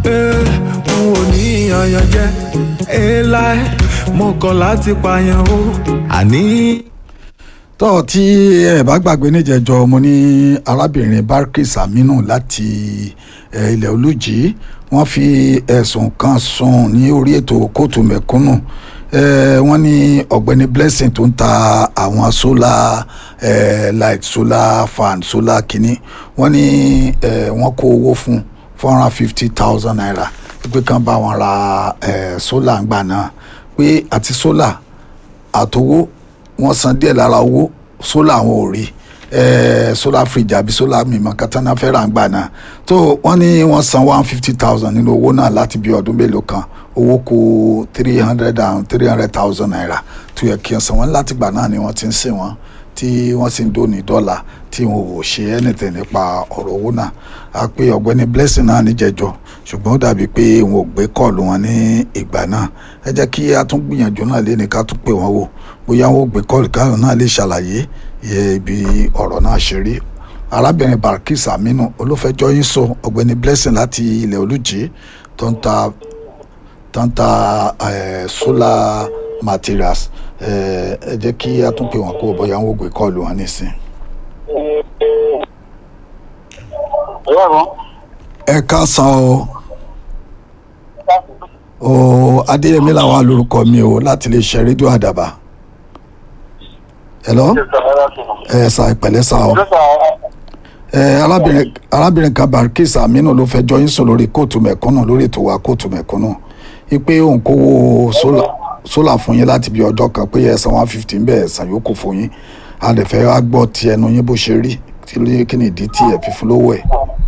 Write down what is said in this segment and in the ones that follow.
Eh, n ò ní yanyan jẹ láì mo kọ̀ láti pààyàn o àní. tó tí ẹ bá gbàgbé níjẹjọ mo ní arábìnrin Barkis Aminu láti eh, ilẹ̀ olùjì wọ́n fi ẹ̀sùn kan sùn ní orí ètò kóòtù mẹ̀kúnnù eh, wọ́n ní ọ̀gbẹ́ni Blessing tó ń ta àwọn solar eh, light solar fan solar kìíní wọ́n ní eh, wọ́n kó owó fún four hundred and fifty thousand naira pé kán bá wọn ra eh, solar ńgbà náà pé àti solar àtowó wọ́n san díẹ̀ lára owó sólà àwọn ò rí eh, solar fridge àbí solar mímọ katana fẹ́ rà ń gbà náà tó wọ́n ní wọ́n san one fifty thousand nínú owó náà láti bí ọdún mélòó kan owó kù three hundred and three hundred thousand naira tó yẹ kí wọ́n san wọ́n láti gbà náà ni wọ́n ti ń sìn wọ́n tí wọ́n sì ń dóni dọ́là tí wọn ò ṣe anything nípa ọ̀rọ̀ owó náà a pé ọ̀gbẹ́ni blessing náà níjẹ̀jọ́ ṣùgbọ́n ó dàbí pé wọn ò gbé kọ́ọ̀lù wọn ní ìgbà náà ẹ jẹ́ kí a tún gbìyànjú náà lé ní ká tún pè wọ́n wò bóyá wọn ò gbé kọ́ọ̀lù káwọn náà lè ṣàlàyé iye ibi ọ̀rọ̀ náà ṣe rí arábìnrin Barkis Aminu olùfẹjọ́ yín sọ ọ̀gbẹ́ni blessing láti ilẹ̀ olùjì tó ń ta tó ń ta eh, solar materials ẹ ẹ jẹ́ kí a tún pè wọ́n kó bóyá wọn ò gbé kọ́ọ̀lù wọn nísìn. ẹ káàsán o o adéyẹmí làwọn alórúkọ mi o láti lè ṣe rédíò àdàbà hello ẹ sà ìpẹ̀lẹ́ sà o ẹ arábìnrin arábìnrin kan Barkis Aminu ló fẹjọ́ yín sùn lórí kóòtù mẹ̀kúnnù lórí ètò wa kóòtù mẹ̀kúnnù ipe òun kówó sólà sólà fún yín láti bí ọjọ́ kan pé ẹ̀sán one fifty ń bẹ̀ ẹ̀sán yòókù fún yín a lè fẹ́ wá gbọ́ ti ẹnu yín bó ṣe rí kí ló kí ni ìdí tí ẹ̀ fi fún lówó ẹ̀.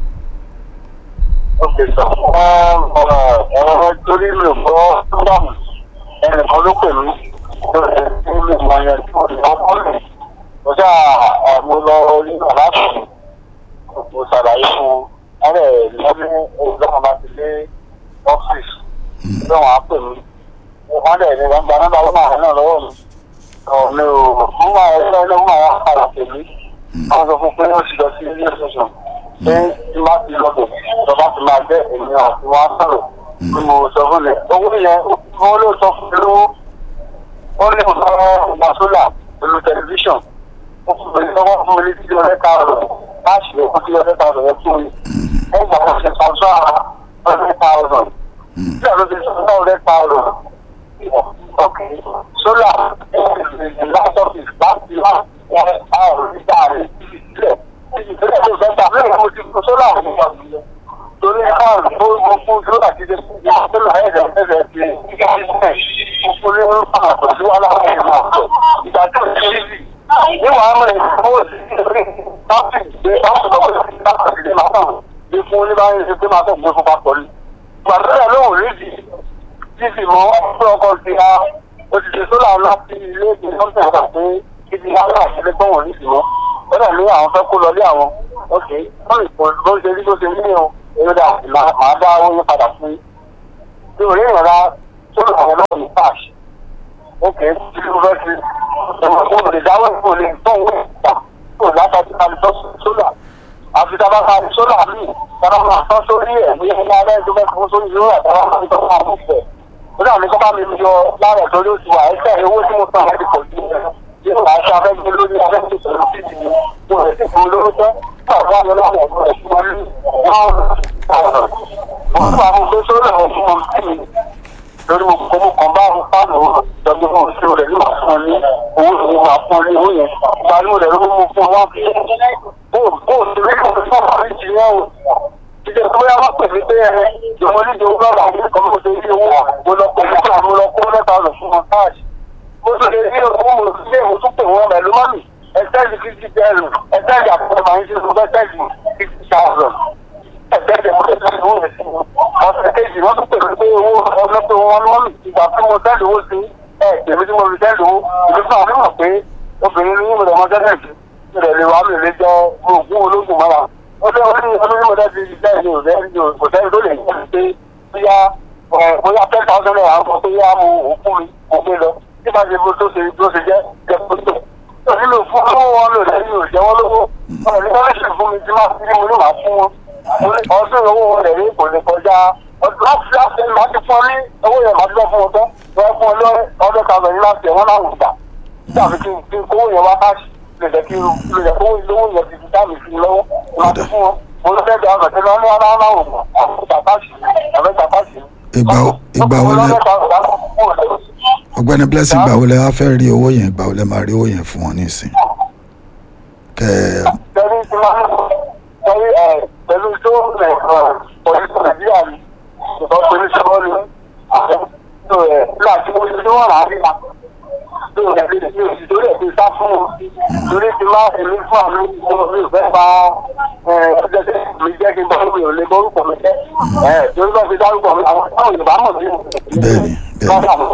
ok sọ ọ̀rọ̀ torí mi ò gbọ́ sílámù ẹnìkan ló pè mí lórí tí mi mọ yẹn tí mo lè ọkọ lè mo ṣá mo lọ orí náà láti mo ṣàlàyé fún ọ̀rẹ́ lọ́ní olùdókòwò bá ti dé ọ́fíìsì bí wọ́n á pè mí wọ́n dẹ̀ ní wọ́n gba nọ́mbà wọn náà náà lọ́wọ́ mi ọ̀nà òun máa ẹgbẹ́ ilé wọn máa padà pè mí wọ́n sọ fún pé wọ́n ti lọ sí ilé ìṣẹ̀ṣọ̀ pé tí má ti lọ bẹ̀ ìjọba ti máa jẹ́ ènìyàn àti wọn á sọ̀rọ̀ tí mo sọ fún mi owó yẹn wọ́n ló sọ fún mi lówó ó ní mo sọ ọgbà sólà pẹ̀lú tẹlifíṣàn ó fún mi lọ́wọ́ fún mi ní tí ọ̀rẹ́ ta ọ̀rọ̀ láti lè fún tí ọ̀rẹ́ ta ọ̀rọ̀ yẹn fún mi ẹgbà wọn ṣe sàǹsọ́ ọ̀rẹ́ ta ọ̀rọ̀ tí ọ̀rẹ́ ti sọ ọ̀rẹ́ ta ọ̀rọ̀ okay solar last office last last one hour nígbà rẹ̀ sílẹ̀ ìṣẹ̀lẹ̀ tó sọ́ta lẹ́yìn mo ti kó solar fún wa torí káàrùn tó mo fún solar ti dé fún wa solar ẹ̀rẹ̀ ẹ̀rẹ̀ ti mo fún ní wọn fún àpò sí wàhálà wọn ìmọ̀ àpò ìgbà tó ń ṣe sí ní wàá mọ̀ owó sí ìrírí láti gbé láti lọ́wọ́ sí láti ṣe máa kàn bí fún oníbàárẹ̀ ṣe pé máa kàn gbé fún papọ̀ ní. gbàdúrà lóhùn lédi títí mọ pé ọkọ ti ha òṣìṣẹ́ sólà ńlá sí ilé ìgbé lọ́sẹ̀ ọ̀gá pé títí ha náà ṣe lé gbọ́wọ̀n ní ìsìnmọ́ ó dẹ̀ ní àwọn fẹ́ kó lọ lé àwọn ok wọ́n lè pọ̀ bó ṣe rí bó ṣe rí ní o èrò dà máa dá owó yín padà fún yín tí ò rí ìrora sólà àwọn náà ní cash ok tí ó fẹ́ fi ẹ̀wọ̀n tó lè dáwọ́ ìfò lè tó owó ìgbà tó látàjú ká lè tọ́ sólà àfi tábà ká sólà míì tábà máa tọ́ sórí ẹ̀ ní ẹni alẹ́ tó fẹ́ fún sórí ìrora tábà máa tọ́ fún àwọn ìfẹ́ ó dà ní kó bá mi yọ lára ìtọ́jú oṣù wa ẹsẹ̀ owó tí mo san láti pọ̀ jù yóò wá aṣọ afẹ́gbẹ́ lórí afẹ́gbẹ́ sọ̀rọ̀ sí ti mi mo rẹ̀ sì fún lóró tẹ́ báwo wá lọ láwọn ọ̀dọ́ rẹ̀ fún wọn ní wọ́n ọ̀rọ̀ mo tún àwọn ọ̀dọ́ sórí àwọn fún wọn sí mi lórí mo kọ́ mo kàn bá àwọn fáànù ìjọba fún òṣèlú rẹ̀ nígbà fún ọ ní owó ìwé máa fún ọ ní owó yẹn gbanú rẹ̀ ló mú fún ọ wá fi bó bó ti rí fún fún ọ ní ti yẹn o ìjọ tó yá wá pèsè pé ẹ ìjọba oníjẹ owó lọ́wọ́ àwọn ẹ̀kọ́ mo ṣe rí owó mo lọ pè fún àwọn lọ kó mẹ́ta ọ̀nà fún wọn káàṣì mo ṣe lè rí owó mo ṣe mo tún pè wọ́n mẹ́lú mọ́mì ẹ̀sẹ́ẹ̀lì fifty ẹ̀rù ẹ̀sẹ́ẹ̀lì àpò máa ń ṣe fún ẹ̀sẹ́ẹ̀lì fifty thousand ẹ̀sẹ́ẹ̀lì mo ṣe lè owó rẹ̀ sí wọn ọ̀sẹ̀ kejì wọ́n tún pè mí pé owó ọ̀nà pé wọ́n mọ́mì ìgbà tí mo sẹ́ẹ̀lì owó sí ẹ̀ tèmi tí mo fi sẹ́ẹ̀lì owó ìlú fún àwọn mọ̀ pé obìnrin ní ìmọ̀lẹ̀ ọmọ sẹ́ẹ̀lì mi rẹ̀ lè wá mi lè jẹ́ oògùn ológun mọ́ra ó lé orí olórí mo dẹ́bi iṣẹ́ ìlú rẹ̀ kò sẹ́ni tó lè yẹ pé bóyá bóyá ten thousand naira ń bọ̀ pé yá mo ò fún mi mo gbé lọ tí bá ṣe bó tó ṣe bó ṣe jẹ́ jẹ́ kó tó. ó nílò fún owó wọn lò lẹ́yìn ò jẹ́ wọ́n lówó wọn ní wọ́n lè ṣe fún mi tí máa fi mo ní màá fún wọn. ọdún owó wọn lè rí kò lè kọjá láti láti ẹni máa ti fún ọ ní owó yẹn máa ti lọ fún ọ tán wọ́n fún ọ lọ ọdún kan lọ ní láti ẹ̀ wọ́n náà wò gbà dàbí kí kí kówó yẹn wá káàsì lè jẹ́ kí lè jẹ́ kówó lówó yẹn ti fi dáàmì sí i lọ́wọ́ wọ́n ti fún ọ mo lọ fẹ́ gba ọ̀nà tí wọ́n ní wọn náà wò gbà àwọn ìgbà káàsì àbẹ́ ìgbà káàsì. Ìgbà wo- ìgbà wo lẹ- ọ̀gbẹ́ni blessing gbà wo lẹ wá fẹ́ rí owó yẹn gbà wo lẹ máa rí owó yẹn fún wọn nísìn kẹ pẹ̀lú tí máa ń pẹ̀lú ẹ̀ pẹ̀lú tó ẹ̀ pọ̀lísì nàìjíríà ni ìbọn pẹ̀lú sọ́wọ́ ni àwọn tó ẹ̀ láti wọ́n ti wọ́n rà á nípa tó ẹ̀ lè fi òsì torí ẹ̀ fi sá fún wọn torí ti máa èmi fún àmì ọmọ mi ò fẹ́ pa ẹ̀ ọjọ́ tẹ́ mi jẹ́ kí n bọ́ mi ò lè borúkọ mi jẹ́ ẹ̀ torí bá fi dárúkọ mi àwọn táwọn Yorùbá mọ̀ mí. Bẹ́ẹ̀ni, bẹ́ẹ̀ni.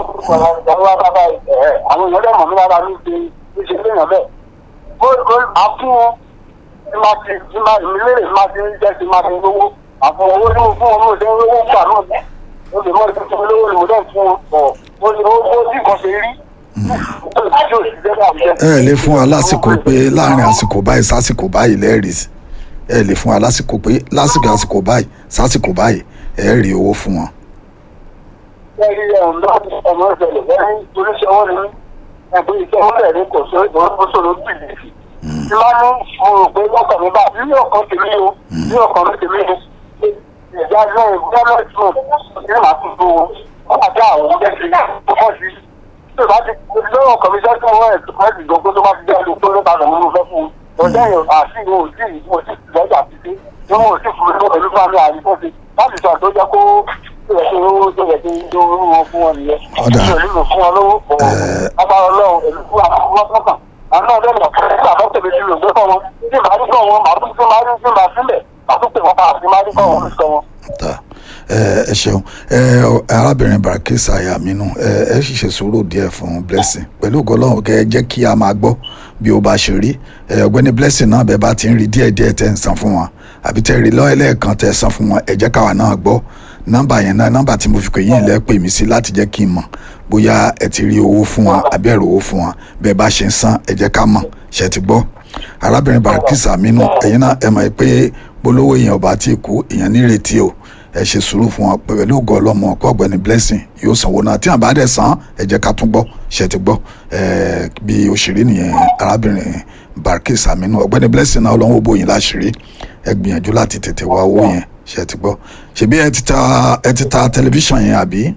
àwọn èèyàn dẹ̀ mọ̀ mí lára ní ṣe ṣe léèyàn bẹ́ẹ̀ ó ó àfún wọn tí máa ti tí máa ìmílẹ̀ máa ti ń jẹ́ ti máa ti ń lówó àfún owó tí mo fún wọn lóòótọ́ owó gbà náà ní o lè mọ ìdí tó lówó ni mo dẹ̀ fún wọn ọ̀ ó ní ó ó sì kàn ṣe rí ó sì tí ò sì jẹ́ bá mi jẹ́. ẹ lè fún wa lásìkò pé láàrin àsìkò báyìí sásìkò báyìí lẹ́ẹ̀rì ẹ lè fún wa lásìkò pé lásìkò àsìkò báyìí sásìkò báyìí ẹ rí owó fún wọn. lẹ́yìn ẹ̀hún náà ọmọ ìṣẹ̀lẹ̀ lẹ́yìn oníṣẹ́ wọn ni ẹ̀gbẹ́ iṣẹ́ wọn rẹ̀ ní kò sí ìṣòro bìlìfì. tí máa ní mo rò pé lọ́kàn mi bá ní ọ̀kan tèmi o ní ọ̀kan mi tèmi o ìjà náà ìgbọ́nà ìtumọ̀ ní màá tún tó wọn wọ́n àti àwọn ọ̀jẹ́ sí ọkọ̀ sí. tí o bá ti lọ́wọ́ ọkàn mi sẹ́tún wọn ẹ̀ tó ti gbọ́ pé tó bá ti jẹ́ olùkọ́ tó lọ́ta lọ́mọ mi fẹ́ fún un. ọjọ́ yẹn àti ìwọ̀n ò tí ìwọ̀n ò tí lọ́jà fi sí tí wọ́n ò tí fún mi lọ́wọ́ pẹ̀lú fún mi àríkọ́ sí láti sọ àtọ́jọ́ kó ìrẹsì owó tó yẹ kí n tó rú wọn fún wọn nìyẹn. Ọ̀dà. mi ò nílò fún wọn lówó pọ̀ agbára ọlọ́run èmi fún àwọn ọmọ sọ́kàn àwọn náà lẹ́nu ọ̀kẹ́ nígbà tó tẹ̀lé sí lògbé fún wọn tí màá rí fún wọn màá tún tún máa rí fún màá sílẹ̀ màá tún pè wọ́n pa àti máa rí fún wọn sọ wọn. ta ẹ ẹ ṣeun ẹ arábìnrin barakisa ayaminu ẹ ẹ sì ṣe sùúrù díẹ̀ fún blessing pẹ̀lú gọlọrun kẹ ẹ jẹ́ kí a máa gbọ́ bí ó bá ṣe rí ẹ ọ̀gbẹ́ni blessing náà bẹ́ẹ̀ bá ti ń rí díẹ̀ díẹ̀ tẹ́ ń san fún wọn àbí tẹ́ rí lọ ẹlẹ́ẹ̀kan tẹ́ san fún wọn ẹ jẹ́ káwa náà gbọ́ nọ́mbà yẹn náà nọ́mbà tí mo fi pè yín lẹ pè mí sí láti jẹ́ kí n mọ̀ bóyá ẹ ti rí owó fún wọn àbí ẹ rí owó fún wọn bẹ́ẹ̀ bá ṣe ń san ẹ jẹ́ ká mọ̀ ṣe ti gbọ́ arábìnrin barakisa aminu ẹ̀yin náà ẹ mọ̀ pé bolówó èèyàn ọba tí kú èèyàn nírètí o ẹ ṣe sùúrù fún wọn pẹ̀lú ògo ọlọ́mọ ọkọ ọ̀gbẹ́ni blessing yóò sanwó náà tí àbá dẹ̀ san ẹ jẹ́ ká tún gbọ́ ṣe ti gbọ́ ẹ bí òṣèré nìyẹn arábìnrin barakisa aminu ọ̀gbẹ́ni blessing náà ọlọ́wọ́ bóyin láṣìírí ẹ gbìyànjú láti tètè wá owó yẹn ṣe ti gbọ́ ṣebí ẹ ti ta ẹ ti ta tẹlifíṣàn yẹn àbí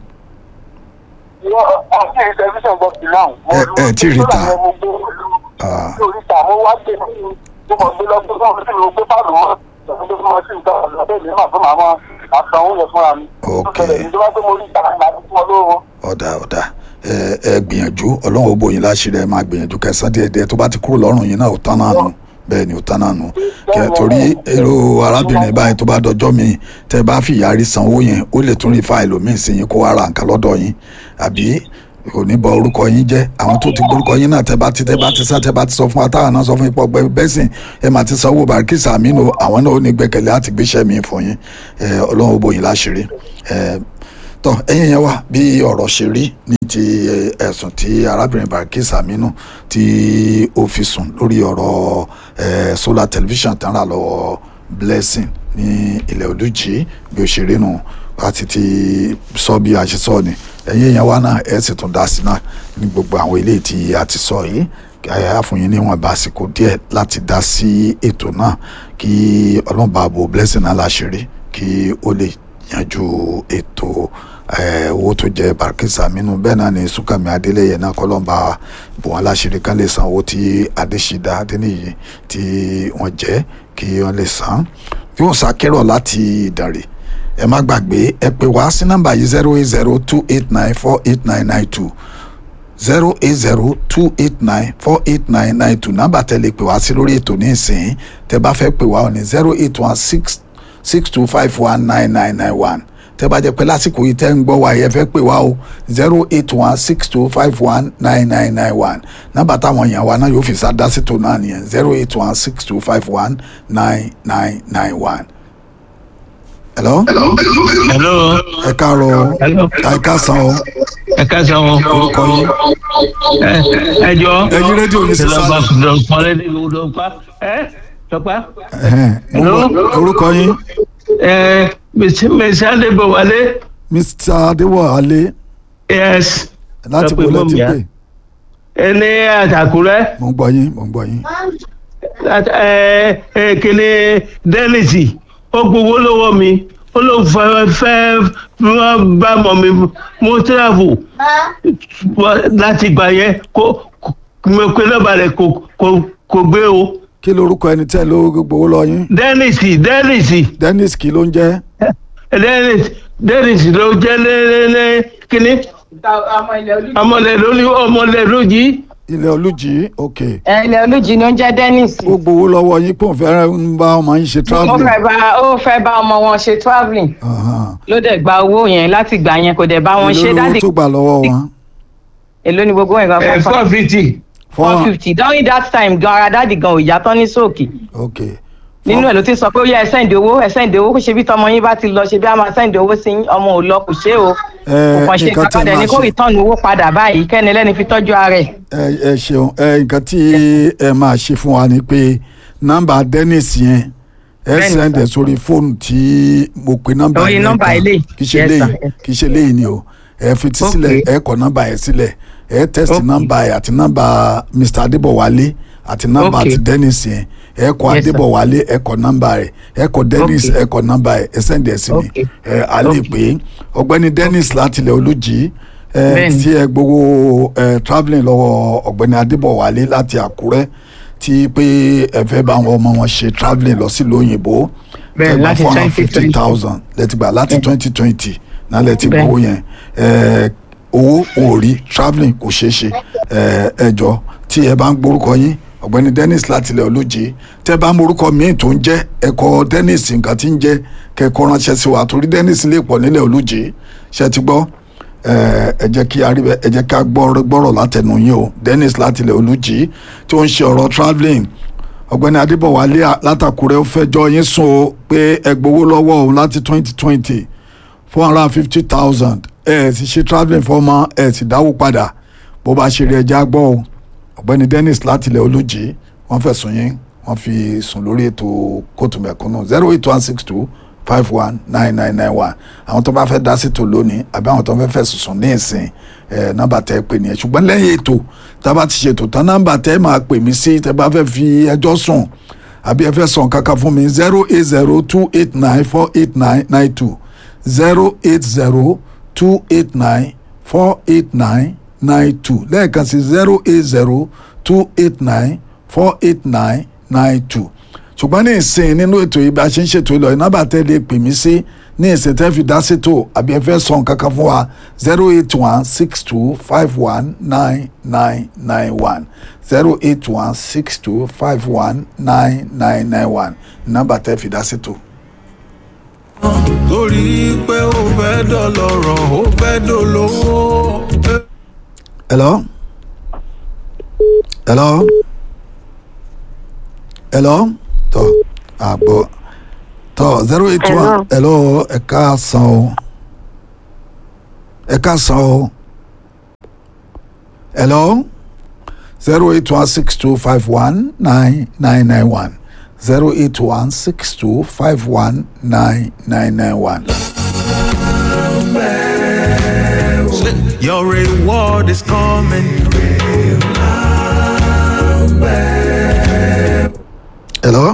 ìwọ àti tẹlifíṣàn gbọ́ sí náà. Ẹ- ẹ tí rí ta. Ah. lórí ta mo wá gbé mo mọ̀ gbé lọ sí fún mi sí mi gbé pàdé wọn lọ́dún fún wọn sí nǹkan ọ̀dọ́ mi máa fún màmá àsanwó yẹn fúnra mi. Ok. ìjọba pé mo rí ìta àgbà tó fún ọ lówó. ọ̀dà ọ̀dà ẹ ẹ gbìyànjú ọlọ́run ó bóyin láṣìírí ẹ máa gbìyànjú kẹsàn díẹ̀ díẹ̀ tó bá ti kúrò lọ́rùn yín náà ó tán náà nù bẹ́ẹ̀ ni ó tán náà nù kẹ torí èrò arábìnrin báyìí tó bá dọjọ́ mi tẹ bá fi ìyá rí sanwó yẹn ó lè tún rí fáìlì míì sí yín kó wá ra nǹkan lọ́dọ̀ yín àbí kò ní bọ orúkọ yín jẹ́ àwọn tó ti gbórúkọ yín náà tẹ bá ti tẹ bá ti sá tẹ bá ti sọ fún wa táwọn náà sọ fún ipò ọgbẹ bẹsìn ẹ máa ti sanwó barikisa aminu àwọn náà ó ní gbẹ́kẹ̀lé àti gbéṣẹ́ mi fún yín ẹ ọlọ́run ó bóyin láṣìírí ẹ tọ ẹ̀yin yẹn wá bí ọ̀rọ̀ ṣe rí ní ti eh, ẹ̀sùn tí arábìnrin Barkis Aminu tí ó fi sùn lórí ọ̀rọ̀ eh, solar television tán rà lọ́wọ́ Blessing ní ilẹ̀ olùjì bí ó ṣe rí nù àti ti sọ bí a ṣe sọ ni ẹ̀yin yẹn wá náà ẹ̀ sì tún dá sí náà ní gbogbo àwọn ilé tí a ti sọ yìí ẹ àfùyín níwọ̀n bá àsìkò díẹ̀ láti dá sí ètò náà kí ọlọ́run bá bo Blessing náà láṣìírí kí ó lè yanjú ètò eh, owó tó jẹ Barkis Aminu bẹ́ẹ̀ náà ni Súnkànmí Adélẹ́yẹ náà kọ́lọ́mbà bò wọ́n láṣìírí kan lè san owó tí Adéṣídá Adéníyì tí wọ́n jẹ́ kí wọ́n lè san bí wọ́n ṣàkérò láti Ìdànrè ẹ má gbàgbé ẹ pè wá sí nọ́mbà yìí zero eight zero two eight nine four eight nine nine two zero eight zero two eight nine four eight nine nine two nọ́mbà tẹ́ lè pè wá sí lórí ètò ní ìsìn tẹ́ bá fẹ́ pè wá ò ní zero eight one six six two five one nine nine nine one tẹ́ bá jẹ́ pé lásìkò yìí tẹ́ ń gbọ́ wa yẹ fẹ́ pè wá o zero eight one six two five one nine nine nine one nọ́mbà táwọn èèyàn wa náà yóò fi sá dá sí tó náà nìyẹn zero eight one six two five one nine nine nine one. hello hello ẹ káàárọ̀ hello ẹ káàsán o ẹ káàsán o orúkọ yín ẹ ẹ jọ ẹ yí rédíò yín sí ìlọgbà sálẹ̀. lọpọlẹ ní lọpá ẹ lọpá Ẹhẹ́n, mo Hello? gbọ́. orúkọ yín ẹ mẹsì adébọwálé mr adéwọlé yes láti Sọ pé bolẹ mọ́mì ti á. pè ẹni àtàkùrẹ́ mo ń gbọ́ yín mo ń gbọ́ yín láti- ẹ ẹ kele dẹ́nìsì ó gbowó lọ́wọ́ mi ó ló fẹ́ fẹ́ wọ́n bá mọ̀ mi mo travel láti gbà yẹn kó kó- mo pe nọ́mbà rẹ̀ kò kò kò gbé o kí lorúkọ ẹni tẹ́ ló gbowó lọ yín dẹ́nìsì dẹ́nìsì dennis kí ló ń jẹ́ dẹ́nìsì dẹ́nìsì ló jẹ́ lẹ́lẹ́lẹ́ kíní ọmọlẹ̀ lórí ọmọlẹ̀ lójì ilẹ̀ olùjì ok ẹ ilẹ̀ olùjì ni ó ń jẹ́ dennis ó gbowó lọ́wọ́ yín pé òun fẹ́ ń bá ọmọ yín ṣe ó travelling fẹ́ bá ó fẹ́ bá ọmọ wọn ṣe travelling Ahan. ló dẹ̀ gba owó yẹn láti gbà yẹn kò dẹ̀ bá wọn ṣe èló lówó dáàdì tó gbà lọ́wọ́ wọn èló ni gbogbo nǹkan ẹ fẹ́ fà four fifty four fifty during that time gan ara dáàdì gan ò yá tán ní sóòkì ok nínú ẹ̀ ló ti sọ pé ó yẹ ẹ sẹ́ǹdì owó ẹ sẹ́ǹdì owó kó ṣe bí tọmọ yín bá ti lọ ṣe bí a máa sẹ́ǹdì owó sí yín, ọmọ ò lọ kò ṣe o ẹ kò kàn ṣe nǹkan nǹkan tẹ́ padà ní máa kó ṣe rìtọ́ọ̀nù owó padà báyìí kẹ́ni lẹ́ni fi tọ́jú ara ẹ̀ ẹ ẹ ṣeun ẹ nǹkan tí ẹ máa ṣe fún wa ni pé nọ́mbà dennis yẹn ẹ Bẹ́ẹ̀ni, sẹ́ndẹ̀ sir. sórí fóònù tí mo pe nọ́mbà Orí yẹn nọ́mbà kan. eléyìí. kì í ṣe Yes, léyìí sir. kì í ṣe léyìí ni o ẹ fetí Okay. sílẹ̀ ẹ kọ nọ́mbà yẹn sílẹ̀ ẹ tẹ́sítì Okay. nọ́mbà yẹn àti nọ́mbà mr adébọ̀wálé àti nọ́mbà Okay. àti dennis yẹn ẹ kọ Yes, sir. adébọ̀wálé ẹ kọ nọ́mbà rẹ̀ ẹ kọ dennis Okay. ẹ kọ nọ́mbà yẹn ẹ sẹ́ndẹ̀ sí mi Okay. ẹ a lè Okay. pè é ọ̀gbẹ́ni dennis láti ilẹ̀ olùjì ẹ Bẹ́ẹ̀ni. tí ẹ gbowó ẹ travelling lọ́wọ́ ọ̀gbẹ́ni adébọ̀wálé láti àkúrẹ́ tí pé ẹ fẹ́ bá àwọn ọmọ wọn ṣe travelling lọ sílùú òyìnbó Bẹ́ẹ̀, láti four hundred 2020. fifty thousand lẹ́tì gbà láti twenty twenty náà lẹ́tì Bẹ́ẹ̀. gbowó yẹn ẹ owó òòrí travelling kò ṣeé ṣe ẹ ẹ jọ tí ẹ bá ń gborúkọ yín ọ̀gbẹ́ni dennis láti ilẹ̀ olóje tẹ́ bá morúkọ míì tó ń jẹ́ ẹ̀kọ́ dennis nǹkan tí ń jẹ́ kẹ́kọ̀ọ́ ránṣẹ́ sí wa torí dennis lè pọ̀ nílẹ̀ olóje ṣe ti gbọ́ ẹ ẹ jẹ́ kí aríbẹ̀ ẹ jẹ́ ká gbọ́rọ̀ gbọ́rọ̀ látẹnu yín o dennis láti ilẹ̀ olùjì tí ó ń ṣe ọ̀rọ̀ travelling ọ̀gbẹ́ni adébọ̀wálé à- látàkùrẹ́ ó fẹjọ́ yín sùn o pé ẹ gbowó lọ́wọ́ òun láti twenty twenty four hundred and fifty thousand ẹ ẹ sì ṣe travelling fọmọ ẹ sì dáwó padà bó bá ṣe rí ẹja gbọ́ o ọ̀gbẹ́ni dennis láti ilẹ̀ olùjì wọ́n fẹ̀sùn yín wọ́n fi sùn lórí ètò kóòtù mẹ̀kúnnù zero eight one six two five one nine nine nine one àwọn tó bá fẹ́ dá sí ètò lónìí àbí àwọn tó fẹ́ fẹ̀sùn sùn ní ìsìn ẹ̀ nọ́mbà tẹ́ ẹ pè nìyẹn ṣùgbọ́n lẹ́yìn ètò tá a bá ti ṣètò tán nọ́mbà tẹ́ ẹ máa pè mí sí tẹ́ bá fẹ́ fi ẹjọ́ sùn àbí ẹ fẹ́ sàn kankan fún mi zero eight zero two eight nine four eight nine nine two zero eight zero two eight nine four eight nine nine two lẹ́ẹ̀kan sí zero eight zero two eight nine four eight nine nine two ṣùgbọ́n ní ìsìn nínú ètò yìí bá a ṣe ń ṣètò ìlọ iná bá tẹ́ lè pè mí sí ní ìsìn tẹ́ fi dá ṣètò àbí ẹ fẹ́ sọ nǹkan kan fún wa zero eight one six two five one nine nine nine one zero eight one six two five one nine nine nine one nọ́mbà tẹ́ fi dá ṣètò. torí pé ó fẹ́ dọ̀lọ́rọ̀ ó fẹ́ dolówó. hello hello hello tọ àgbọ tọ zero eight one hello ẹ káàsán o ẹ káàsán o hello zero eight one six two five one nine nine nine one zero eight one six two five one nine nine nine one. Your reward is coming. hello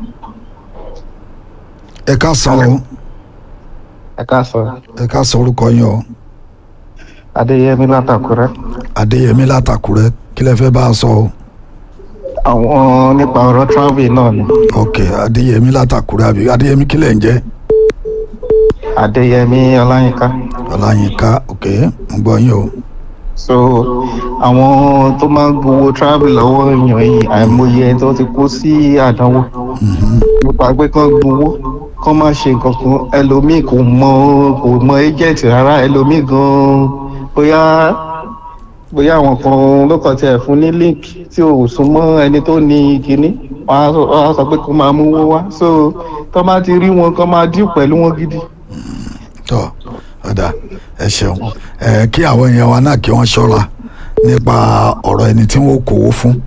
ẹ káàsán o ẹ káàsán ẹ káàsán orúkọ yín o. adéyẹmí látàkúrẹ adéyẹmí látàkùrẹ́ kí lẹ fẹ́ bá a sọ o àwọn nípa ọ̀rọ̀ travel náà ni ok adéyẹmí látàkùrẹ́ àbí adéyẹmí kí lẹ ń jẹ́ adéyẹmí ọláyínká ọláyínká ok ń gbọ́ yín o so àwọn tó máa ń gbowó travel lọ́wọ́ èèyàn yìí àìmọye ẹni tó ti kó sí àdánwò nípa pé kán gbowó kán má ṣe nǹkan kan ẹlòmíì kò mọ kò mọ agent rárá ẹlòmíì gan bóyá bóyá àwọn kan ló kàn tiẹ̀ fún ní link tí ò sún mọ́ ẹni tó ní kinní wọ́n á sọ- wọ́n á sọ pé kó máa mówó wá so tó bá ti rí wọn kán máa dín pẹ̀lú wọn gidi. tọ ọ̀dà ẹ ṣeun ẹ kí àwọn èèyàn wa náà kí wọ́n ṣọ́ra nípa ọ̀rọ̀ ẹni tí wọ́n kówó fún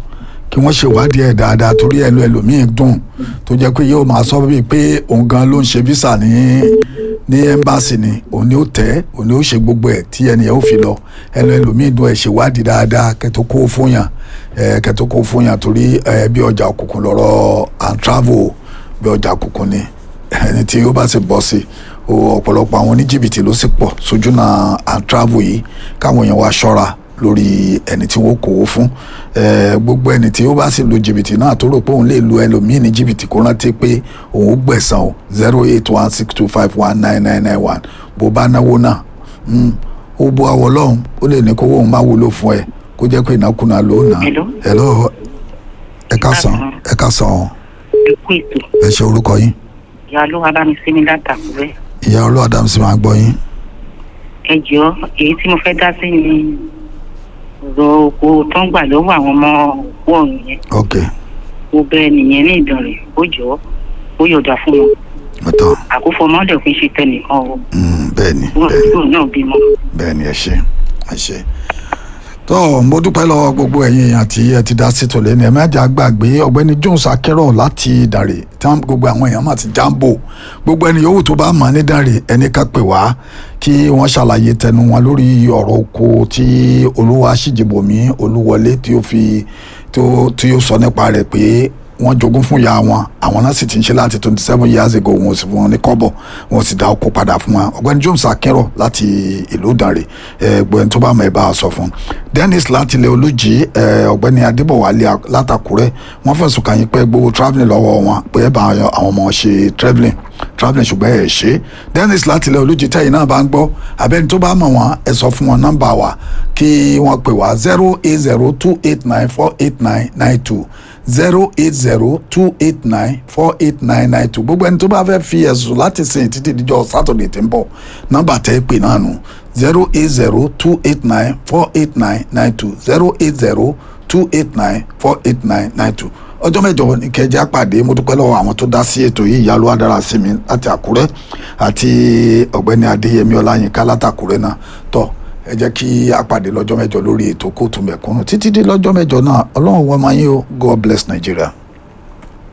kí wọ́n ṣèwádìí ẹ̀ dáadáa torí ẹnu ẹlòmíín dùn tó jẹ́ pé yóò máa sọ bíi pé òun gan ló ń ṣe visa ní ní ẹ́mbáàsì ni òun ni ó tẹ́ òun ni ó ṣe gbogbo ẹ̀ tí ẹnìyẹn ó fi lọ ẹnu ẹlòmíín dùn ẹ̀ ṣèwádìí dáadáa kẹ́tọ́ kó fún yàn ẹ̀ kẹ́tọ́ kó fún yàn torí ẹ̀ bí ọjà òkùnkùn lọ́rọ̀ and travel bí ọjà òkùnkùn ni ẹni tí ó bá sì bọ́ sí o ọ̀pọ̀lọpọ̀ àwọn oníjìbìtì ló sì pọ̀ sójú náà and travel yìí káwọn èèyàn wá ṣọ́ra lórí ẹni tí wọ́n kó o fún Eh, gbogbo ẹni tí ó bá sì lu jìbìtì náà tó rò pé òun lè lu ẹlòmíín ní jìbìtì kó rántí pé òun ó gbẹ̀san o zero eight one six two five one nine nine nine one bó bá náwó náà mm, ó bó awọ lọ́hùn ó lè ní kówó òun má wúlò fún ẹ kó jẹ́ pé ìnákúnà ló nà Hello? hello ẹ ká sàn ẹ ká sàn ọ ẹ kú ètò ẹ ṣe orúkọ yín ìyá ló wá bá mi sí ní látàkùrẹ́ ìyá olú adams máa gbọ́ yín ẹ jọ èyí tí mo fẹ́ dá sí ni ọ̀rọ̀ oko tó ń gbà lọ́wọ́ àwọn ọmọ òkú ọ̀run yẹn ok mo bẹ nìyẹn ní ìdánrẹ̀ ó jọ ó yọ̀dà fún wọn ọ̀tọ̀ àkófò ọmọdé òfin ṣe tẹnìkan o Mm, bẹ́ẹ̀ ni wọn bẹ́ẹ̀ ni àbúrò náà bímọ. bẹ́ẹ̀ ni ẹ ṣe ẹ ṣe tó mo dúpẹ́ lọ́wọ́ gbogbo ẹ̀yin èèyàn tí ẹ ti dá sí tòlẹ́ ní ẹ mẹ́jà gbàgbé ọ̀gbẹ́ni jones akẹ́rọ̀ láti dàrè tí wọ́n gbogbo àwọn èèyàn máa ti jáǹbò gbogbo ẹni yòówù tó bá mọ̀ ní dàrè ẹni ká pè wá kí wọ́n ṣàlàyé tẹnu wọn lórí ọ̀rọ̀ oko tí olúwa ṣìjìbòmí olúwọlé tí ó fi tó tí ó sọ nípa rẹ̀ pé wọ́n jogún fún ìyá wọn àwọn náà sì ti ń ṣe láti twenty seven years ago wọn ò sì fún wọn ní kọ́bọ̀ wọn ò sì dá oko padà fún wọn ọ̀gbẹ́ni James Akínrọ̀ láti ìlú Ìdànrè ẹgbẹ́ tó bá mọ̀ ẹ bá a sọ fún Dennis láti ilẹ̀ olùjì ẹ, ọ̀gbẹ́ni Adébọ̀wálé látàkúrẹ́ wọ́n fẹ̀sùn kàn yín pé gbowó travelling lọ́wọ́ wọn pé ẹ bá àwọn ọmọ ṣe travelling travelling ṣùgbọ́n ẹ ṣe Dennis láti ilẹ̀ olùjì tẹ̀yìn náà bá ń gbọ́ abẹ́ni tó bá mọ̀ wọ́n ẹ sọ fún wọn nọ́mbà wa kí wọ́n pè wá zero eight zero two eight nine four eight nine nine two zero eight zero two eight nine four eight nine nine two gbogbo ẹni tó bá fẹ́ fi ẹ̀sùn láti sìn títí díjọ́ sátọ̀dẹ̀ tí ń bọ̀ nọ́mbà tẹ́ ẹ pè náà nù zero eight zero two eight nine four eight nine nine two zero eight zero two eight nine four eight nine nine two ọjọ́ mẹ́jọ ní kẹjá pàdé mo dúpẹ́ lọ́wọ́ àwọn tó dá sí ètò yìí ìyá adára sí mi láti àkúrẹ́ àti ọ̀gbẹ́ni adéyẹmí ọláyínká látàkúrẹ́ náà tọ́ ẹ jẹ́ kí a pàdé lọ́jọ́ mẹ́jọ lórí ètò kóòtù mẹ̀kúnnù títí dé lọ́jọ́ mẹ́jọ náà ọlọ́run wọ́n máa yín o God bless Nigeria.